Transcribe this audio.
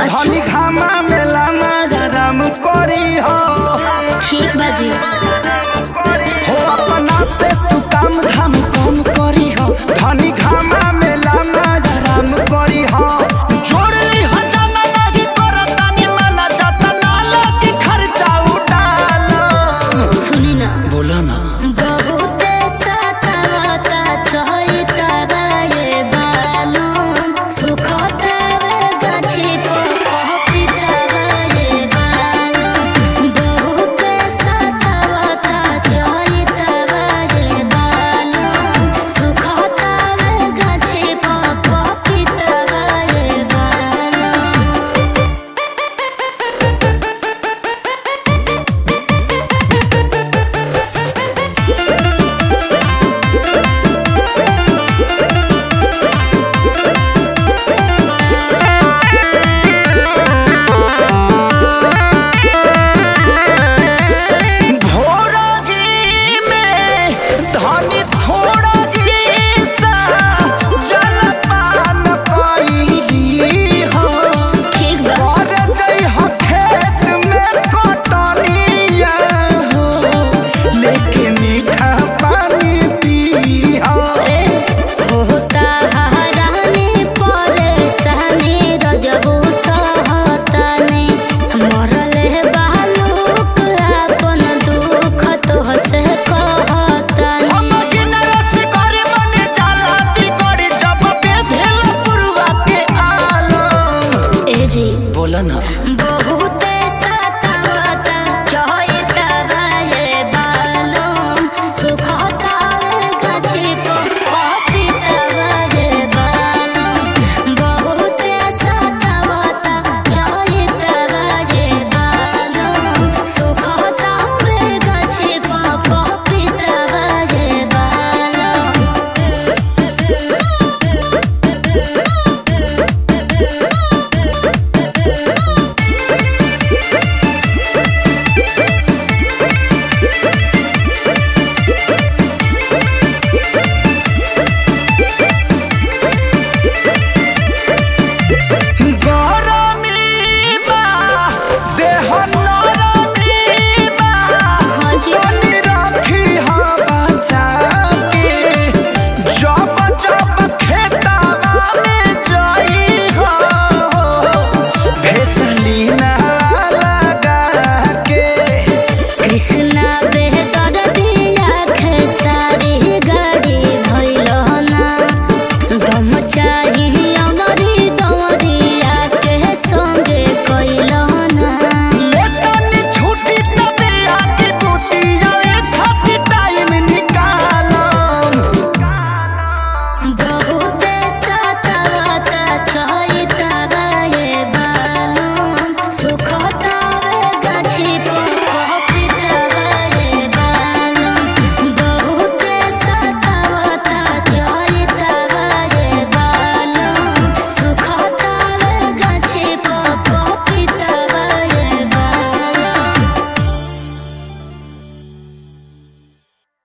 धनी घामा मेला राम करी हो ठीक बाजी हो अपना से तू काम धाम कम करी हो धनी घामा मेला राम करी हो जोड़ली हो जाना लगी करतानी मना जाता ना लगी खर्चा उड़ालो सुनी ना बोला ना बहुत सतावता चहिता बाये बालू सुखता वे गाछी पर कहता बाये बालू बहुत सतावता चहिता बाये बालू सुखता वे गाछी पर कहता बाये बालू भोरगी में धनी थोड़गी सा जलपान कइली हो ठीक बा और जई हो खेत में कटनिया हो लेके मीठा पानी पी हो होता हरानी परेशानी रजबू सहतानी मरले बालूक अपन दुख तो से कहतानी हम गिनरस करे मने जाला बिगड़ी जब बेधेल पुरवा के आलम ए जी बोला ना